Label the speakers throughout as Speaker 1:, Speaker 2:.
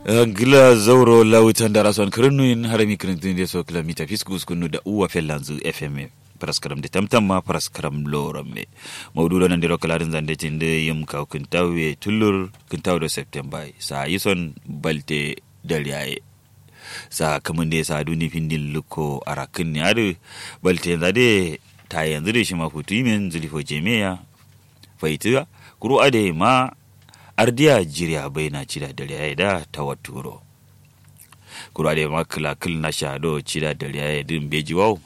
Speaker 1: gila zauro lawutan da rasuwan kirnuyin harami kirintun da so kilomita fiskus kunu da uwa fellanzu fm paraskaram de tamtam paraskaram loram me mawdudo nan diro kalarin zande tinde yim ka kuntawe tullur kuntawe do september sa yison balte dalyaye sa kamun da sa duni findin luko arakin ne adu balte zade ta yanzu da shi mafutu min zulifo jemeya faitiga kuro ade ma ardiya jiriya bai na cida dalyaye da tawaturo kuro ade ma kila kil na shado cida dalyaye din beji wau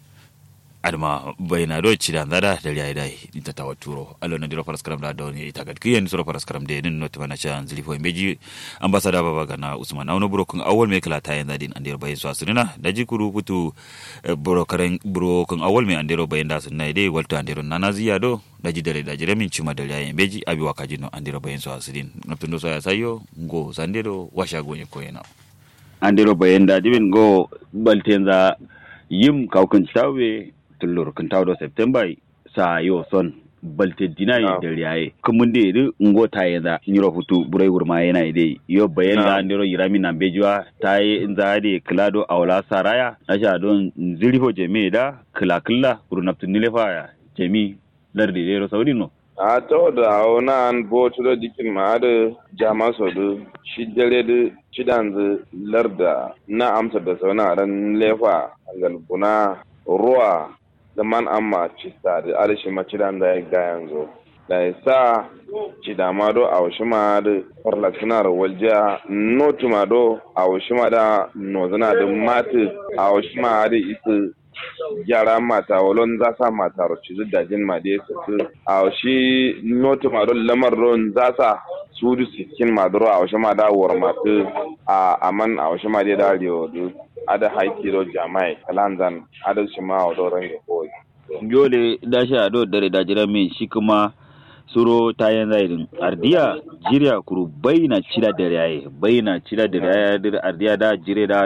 Speaker 1: adama bayna do cida ndada da ya dai ita tawa turo allo na diro paraskaram da doni ita gad kiyen soro paraskaram de nin not bana cha anzili fo meji ambassador baba gana usman awno buro kun awol me kala tayen da din andir bayin so asrina da jikuru putu buro karen buro kun awol me andiro bayin da sunna dai walto andiro nana ziya do da ji dare da jire min cima da ya meji abi wakaji no andiro bayin so asrin naptundo so ya sayo ngo sandero washa gonye koyena
Speaker 2: andiro bayin da dibin go baltenza yim kawkan tawe tullur kan tawo september sa yo son balte dina yi da riyaye kumun de ri ngo ta yada nyiro futu burai gurma yana ide yo bayan da ndiro yirami na bejwa ta yi inza de klado awla saraya asha don zirifo jeme da kila kila gurnaptu nilefa jemi lardi de saudi no
Speaker 3: a to da ona an bo to da dikin ma da jama so da shi dare da cidan larda na amsa da sauna ran lefa galbuna ruwa da man amma cista da arishi macidan da ya ga yanzu da ya sa ci da ma do a wasu ma da farlaksinar waljiya notu ma do a wasu ma da nozana da mati a wasu ma da isa gyara mata walon za sa mata roci zu dajin ma da ya su a wasu notu ma do lamar ron za sa su du sikin ma do a wasu ma da war matu a aman a wasu ma da da riyo ada haikiro jamai kalanzan ada shima wa doron ya koyi.
Speaker 2: Yole da shi a dare da jira min shi kuma suro tayan zairin ardiya jiriya kuru bai na cira da yaye bai na cira da yaye ardiya da jire da